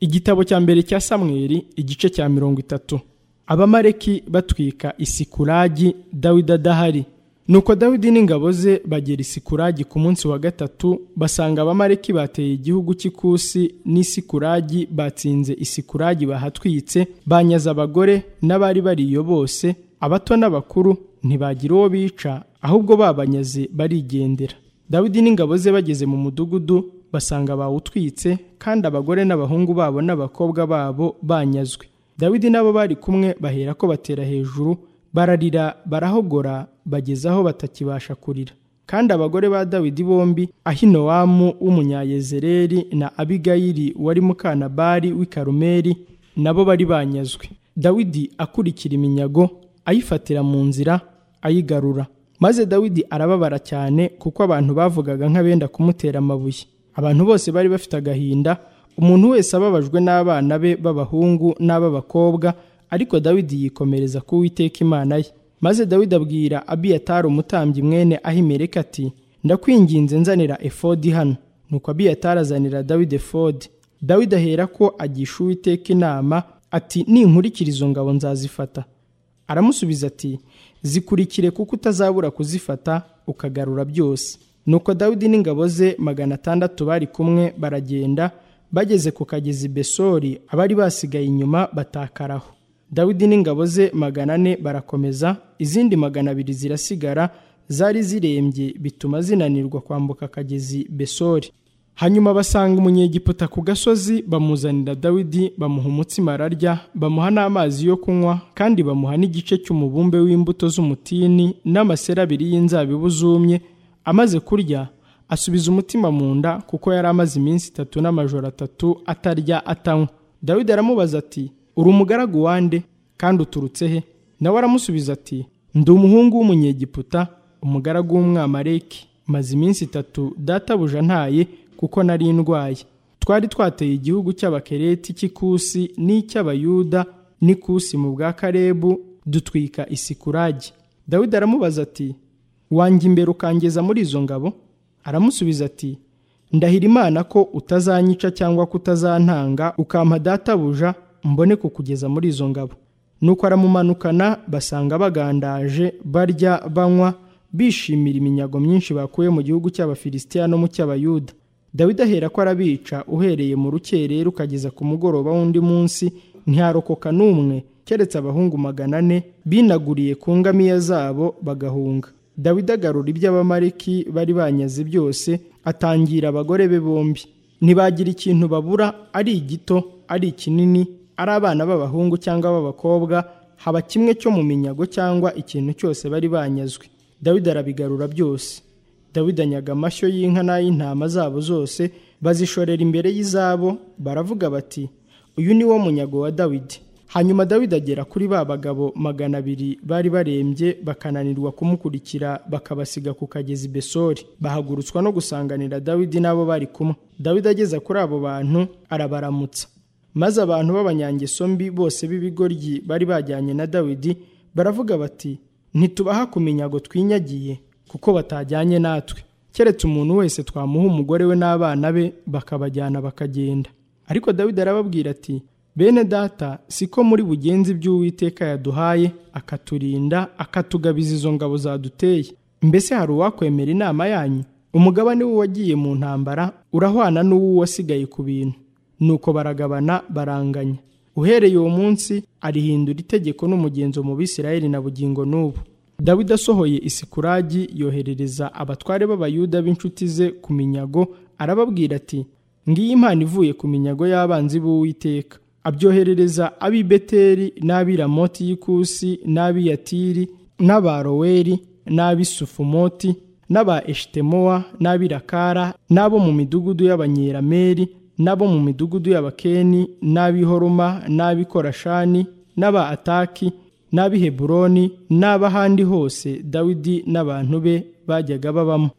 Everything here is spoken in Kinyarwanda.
igitabo cya mbere cya samweri igice cya mirongo itatu abamareki batwika isikuragi dawidi adahari nuko dawidi n'ingabo ze bagera isikuragi ku munsi wa gatatu basanga abamareki bateye igihugu cy'ikusi n'isikuragi batsinze isikuragi bahatwitse banyaze abagore n'abari bariyo bose abato n'abakuru ntibagira uwo bica ahubwo babanyaze barigendera dawidi n'ingabo ze bageze mu mudugudu basanga bawutwitse kandi abagore n'abahungu babo n'abakobwa babo banyazwe dawidi n'abo bari kumwe bahera ko batera hejuru bararira barahogora bageze aho batakibasha kurira kandi abagore ba dawidi bombi ahinowamu w'umunyayezereri na abigayiri wari mukanabari w'i karumeri nabo bari banyazwe dawidi akurikira iminyago ayifatira mu nzira ayigarura maze dawidi arababara cyane kuko abantu bavugaga nk'abenda kumutera amabuye abantu bose bari bafite agahinda umuntu wese ababajwe n'abana be b'abahungu n'ab'abakobwa ariko dawidi yikomereza ku witeka imana ye maze dawidi abwira abiyatari umutambyi mwene ahimereka ati ndakwinginze nzanira efodi hano nuko abiyatari azanira dawidi efodi dawidi ahera ko agisha uwiteka inama ati ninkurikira izo ngabo nzazifata aramusubiza ati zikurikire kuko utazabura kuzifata ukagarura byose nuko dawidi n'ingabo ze magana atandatu bari kumwe baragenda bageze ku kagezi besori abari basigaye inyuma batakaraho dawidi n'ingabo ze magana ane barakomeza izindi magana abiri zirasigara zari zirembye bituma zinanirwa kwambuka akagezi besori hanyuma basanga umunyegiputa ku gasozi bamuzanira dawidi bamuha umutsima ararya bamuha n'amazi yo kunywa kandi bamuha n'igice cy'umubumbe w'imbuto z'umutini n'amaseri abiri y'inzabibu zumye amaze kurya asubiza umutima mu nda kuko yari amaze iminsi itatu n'amajoro atatu atarya atanywa dawidi aramubaza ati uri umugaragu wande kandi uturutse he nawe aramusubiza ati ndi umuhungu w'umunyegiputa umugaragu w'umwamareki maze iminsi itatu databuja ntaye kuko nari ndwaye twari twateye igihugu cy'abakereti cy'ikusi n'icy'abayuda n'ikusi mu bwa karebu dutwika isikuragi dawidi aramubaza ati wanjye imbere ukangeza muri izo ngabo aramusubiza ati ndahira imana ko utazanyica cyangwa kutazantanga ukampa databuja mbone kukugeza muri izo ngabo nuko aramumanukana basanga bagandaje barya banywa bishimira iminyago myinshi bakuye mu gihugu cy'abafilisitiya no mu cy'abayuda dawidi ahera ko arabica uhereye mu rukerera ukageza ku mugoroba w'undi munsi ntiharokoka n'umwe keretse abahungu magana ane binaguriye ku ngamiya zabo bagahunga dawidi agarura iby'abamariki bari banyaze byose atangira abagore be bombi ntibagira ikintu babura ari igito ari ikinini ari abana b'abahungu cyangwa b'abakobwa haba kimwe cyo mu minyago cyangwa ikintu cyose bari banyazwe dawidi arabigarura byose dawidi anyaga amashyo y'inka n'ay'intama zabo zose bazishorera imbere y'izabo baravuga bati uyu ni wo munyago wa dawidi hanyuma dawidi agera kuri ba bagabo magana abiri bari barembye bakananirwa kumukurikira bakabasiga ku kagezi besori bahagurutswa no gusanganira dawidi n'abo bari kumwe dawidi ageza kuri abo bantu arabaramutsa maze abantu b'abanyangeso mbi bose b'ibigoryi bari bajyanye na dawidi baravuga bati ntitubaha ku minyago twinyagiye kuko batajyanye natwe keretse umuntu wese twamuha umugore we n'abana be bakabajyana bakagenda ariko dawidi arababwira ati bene data siko muri bugenzi by'uwiteka yaduhaye akaturinda akatugabiza izo ngabo zaduteye mbese hari uwakwemera inama yanyu umugabane w'uwagiye mu ntambara urahwana n'uwo wasigaye ku bintu nuko baragabana baranganya uhereye uwo munsi arihindura itegeko n'umugenzo mu bisirayeli na bugingo n'ubu dawidi asohoye isikuragi yoherereza abatware b'abayuda b'inshuti ze ku minyago arababwira ati ngiyi impano ivuye ku minyago y'abanzi b'uwiteka abyoherereza ab'i beteri n'ab'i ramoti y'ikusi n'ab'i yatiri n'abaroweri n'ab'i sufumoti n'aba eshitemowa n'ab'i rakara n'abo mu midugudu y'abanyerameri n'abo mu midugudu y'abakeni n'ab'i horoma n'ab'i korashani n'aba ataki n'ab'i heburoni n'ab'ahandi hose dawidi n'abantu be bajyaga babamo